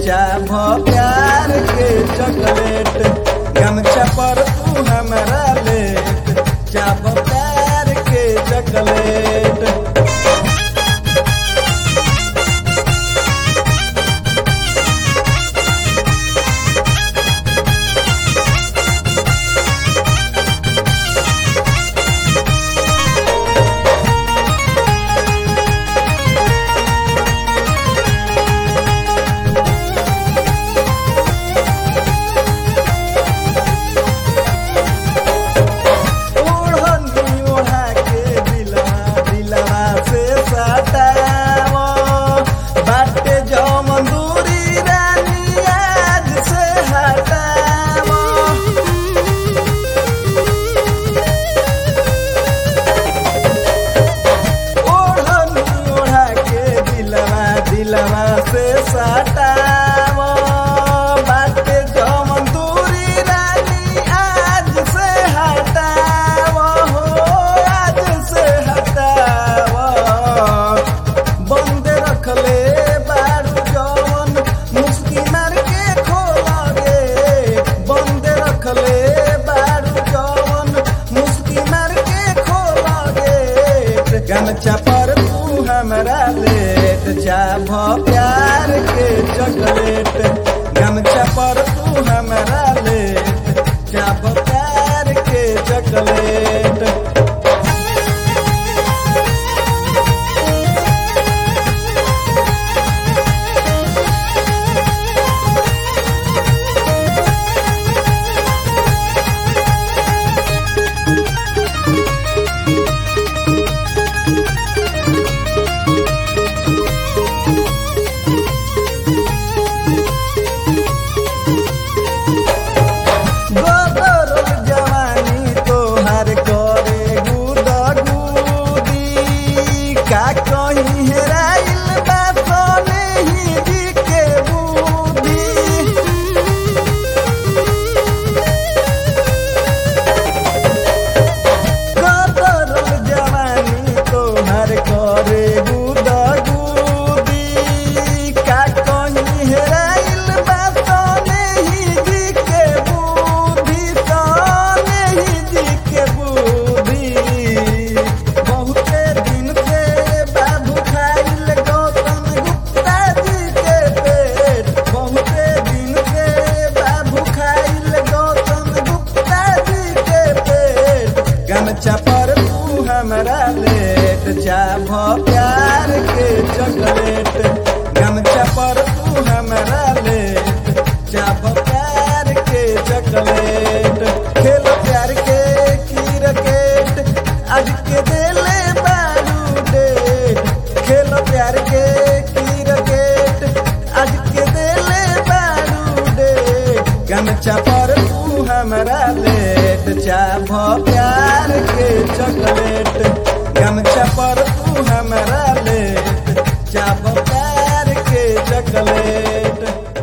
चाभ प्यार के चॉकलेट गमछा पर तू हमरा लेट चाभ प्यार के चॉकलेट ओढ़नी ओढ़ा के दिलवा दिलवा से सटाव बाटे जौन दूरी रानी आज से हटाव ओढ़नी ओढ़ा के दिलवा दिलवा से सटाव बाटे जौन दूरी रानी आज से हटाव हो आज से हटाव बंद रखले बारू जौन मुस्की मार के खोला गे बंद रखले बारू जौन मुस्की मार के खोला गे गमछा पर तू हमरा लेट चाभ प्यार के चॉकलेट गमछा पर तू हमरा लेट चाभ प्यार के चॉकलेट गोदर जवानी तोहार करे गुदा गुदी का कहीं हेराइल बा सोने ही जी के बुद्धि गोदर जवानी तोहार करे गुदा गुदी का कहीं हेराइल बा सोने ही जी के बुद्धि सोने ही जी के बुद्धि बहुते दिन से बाबू खाइल गौतम गुप्ता जी के पेट बहुते दिन से बाबू खाइल गौतम गुप्ता जी के पेट गमछा पर तू हमरा लेट चाभ प्यार के चॉकलेट गमछा पर तू हमरा लेट चाभ प्यार के चॉकलेट खेल प्यार के क्रिकेट आज के देले बारू डेट खेल प्यार के क्रिकेट आज के देले बारू डेट गमछा पर तू हमरा लेट चाभ प्यार के चॉकलेट गमछा पर तू हमरा लेट चाभ प्यार के चॉकलेट